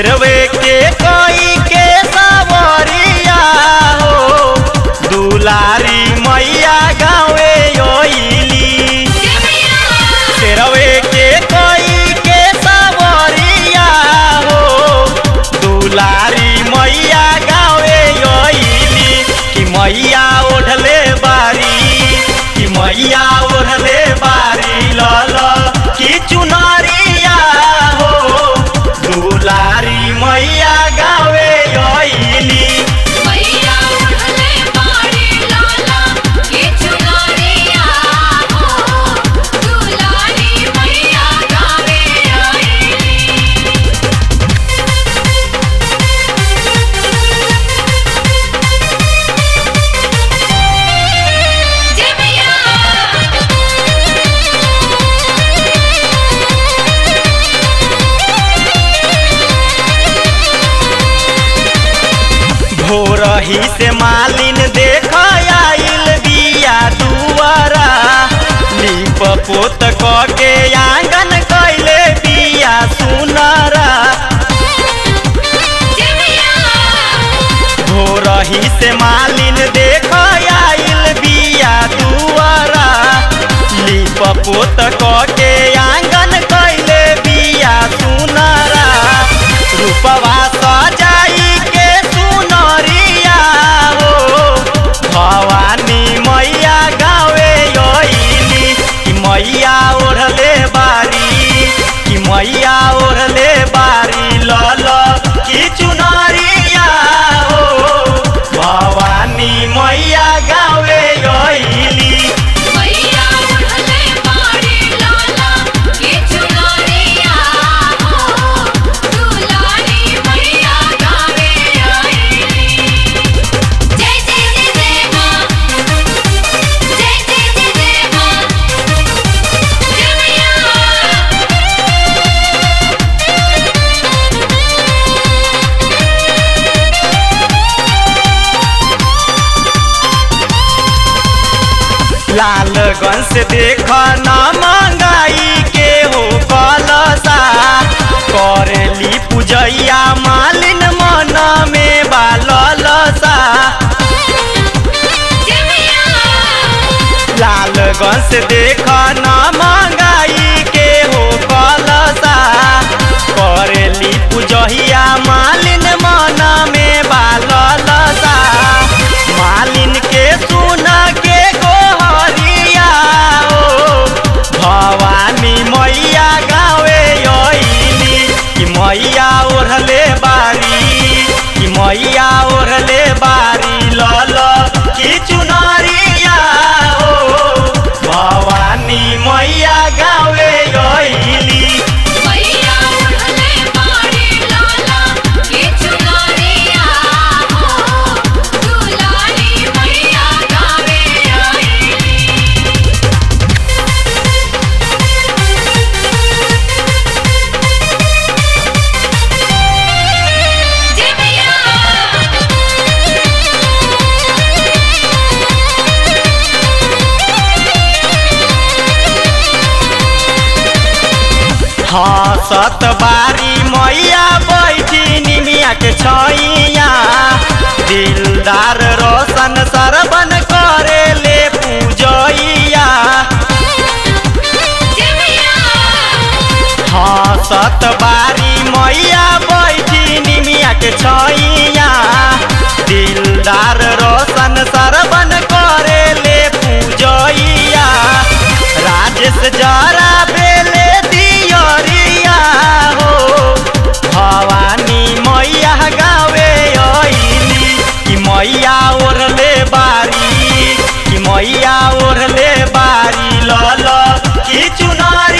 Sherway के कोई के सवरिया हो दुलारी मैया गावे योइली शेरवे के कोई के सवरिया हो दुलारी मैया गावे योइली कि मैया ओढ़ले बारी कि मैया ओढ़ले बारी लल कि चुनरिया हो दुलारी मैया गावे योइली मैया उड़ले बाड़ी लाला ये चुनरिया हो दुलारी मैया गावे आईली जय मैया भोरही से मालिन देख आइल बिया दुआरा लीप पोत क के आंगन कैले बिया सुनरा जय मैया भोरही से मालिन देख आइल बिया दुआरा लीप पोत क के आंगन कैले बिया सुनरा रूपवा सजाई के सुनरिया हो भवानी मैया गावे योइली कि मैया ओढ़ले बारी कि मैया ओढ़ले बारी लल कि चुनरिया हो भवानी मैया गावे योइली मैया उड़ले बाड़ी लाला ये चुनरिया हो दुलारी मैया गावे आईली जय जय जय जय मां जय जय जय जय मां जय मैया लालगंज से देख न मंगाई के हो कलसा करेली पूजैया मालिन मन में बालसा जय मैया लालगंज से देख न मंगाई के हो कलसा करेली पूजहिया मालिन मन में बालसा मालिन के सुन के गोहरिया हो भवानी मैया गावे योइली कि मैया ओढ़ले बारी कि मैया ओढ़ले बारी लल कि चुनरिया हो भवानी मैया गावे योइली मैया उड़ले बाड़ी लाला ये चुनरिया हो दुलारी मैया गावे आईली जय मैया हसत बारी मैया बैठी निमिया के छैया दिलदार रोशन सरबन करे ले पूजैया जय मैया हसत बारी मैया बैठी निमिया के छैया दिलदार रोशन सरबन करे ले पूजैया राजेश जरा बेले दियरिया हो भवानी मैया गावे अइली कि मैया ओढ़ले बारी कि मैया ओढ़ले बारी लल कि चुनर